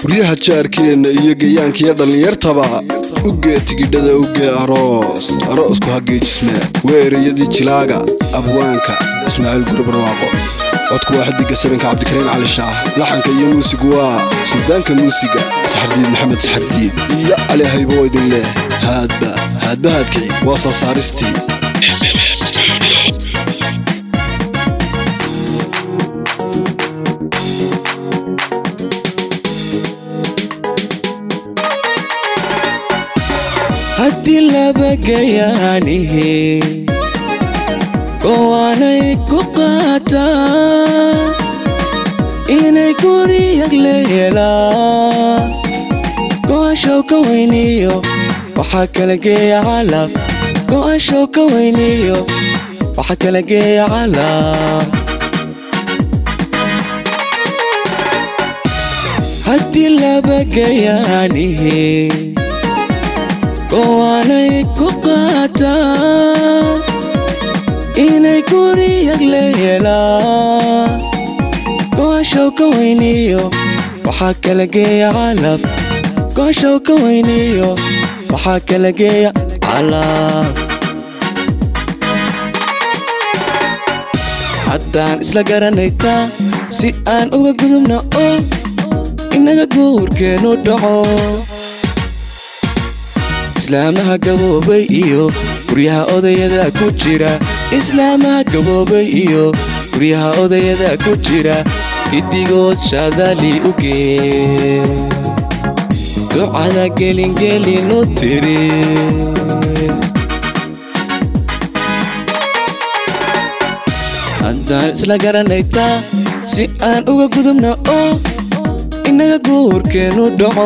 guryaha jaarkeenna iyo geeyaankiyo dhallinyartaba ugee tigidhada ugee aroos aroosku hageejisme waa ereyadii jilaaga abwaanka ismaaciil guri barwaaqo codku waa xidiga sabanka cabdikariin cali shaah laxanka iyo muusigu waa suldaanka muusiga saxardiid maxamed saxardiid iyo cali haybo idin leh haadba haadba haadkici waa soo saaristii SMS Studio. haddii laba gayaanihi gowaanay ku qaataa inay guriyag leelaa go'ashow ka weyniyo waxaa kala geeya calaf go'ashow ka weyniyo waxaa kala geeya calaf haddii laba gayaanihi gowaanay ku qaataa inay guriyag leelaa go'ashow ka weyniyo waxaa kala geeya calaf go'ashow ka weyniyo waxaa kala geeya calaf haddaan isla garanaytaa si aan uga gudubna oo inaga guurkeennu dhaco islaamaha gaboobay iyo guryaha odayada ku jira islaamaha gaboobay iyo guryaha odayada ku jira giddigood shaadali u gee ducada gelingelinu tiri haddaan isla garanaytaa si aan uga gudubna oo inaga guurkeennu dhaco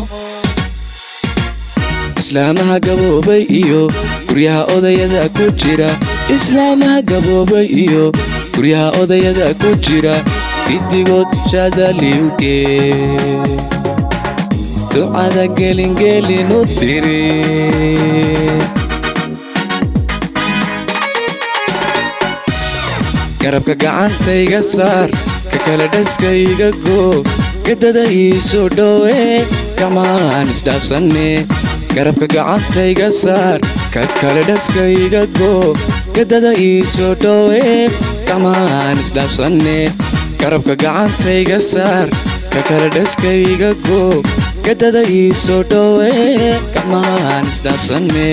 islaamaha gaboobay iyo guryaha odayada ku jira islaamaha gaboobay iyo guryaha odayada ku jira giddigood shaadaliuge ducada gelingelinu tiri garabka gacantayga saar ka kala dhaskayga goo gadada iisoo dhowe gacmahaan isdhaafsanne garabka gacantayga saar ka kale dhaskayga goo gadada iisoo dhowe gacmahaan isdhaafsanne garabka gacantayga saar ka kale dhaskayga goo gadada iisoo dhowe gacmahaan isdhaafsanne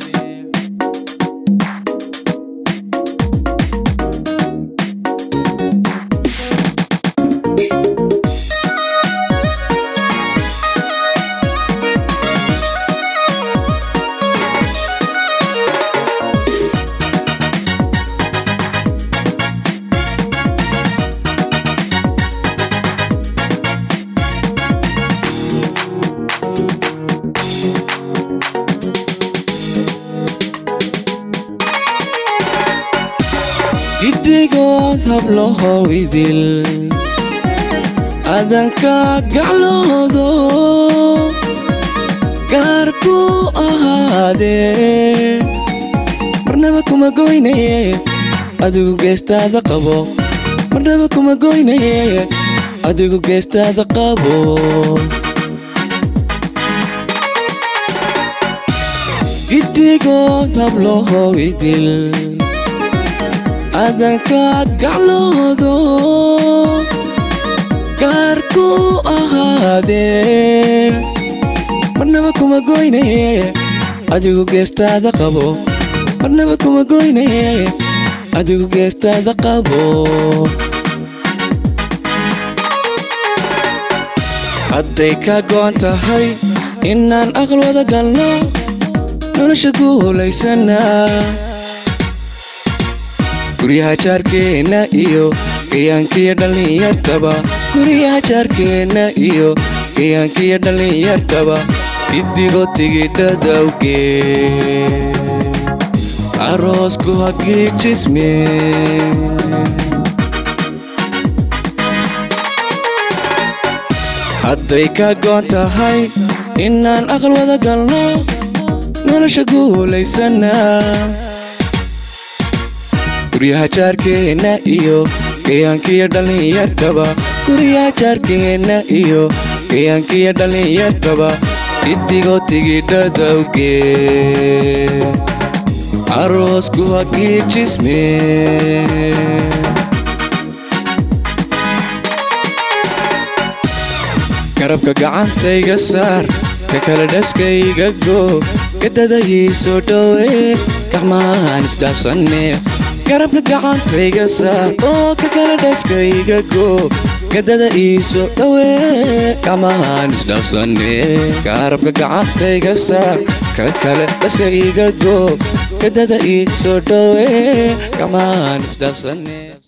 giddigood hablahow idil adanka gacloodo gaar ku ahaadee marnaba kuma goynaye adigu geestaada qabo marnaba kuma goynaye adigu geestaada qabo giddigood hablahow idil adanka gacloodo gaar ku ahaadee marnaba kuma goynaye adigu geestaada qabo marnaba kuma goynaye adigu geestaada qabo hadday ka go'an tahay inaan aqal wada galno nolosha guulaysanaa guryaha jaarkeenna iyo gayaankiyo dhallinyartaba guryaha jaarkeenna iyo gayaankiyo dhallinyartaba giddigo tigidhadawgee aroosku hagiijisme hadday ka go'an tahay inaan aqal wada galno nolosha guulaysanaa guryaha jaarkeenna iyo gayaankiyo dhallinyartaba guryaha jaarkeenna iyo gayaankiyo dhallinyartaba idigoo tigidhadawge aroosku hagiijisme garabka gacantayga saar ka kala dhaskayga goo gadadahii soo dhowe gacmahaan isdhaafsanne garabka gacantayga saar oo ka kala dhaskayga goo gadada ii soo dhowe gacmahaan isdhaafsanne garabka gacantayga saar ka kale dhaskayga goo gadada ii soo dhowe gacmahaan isdhaafsanne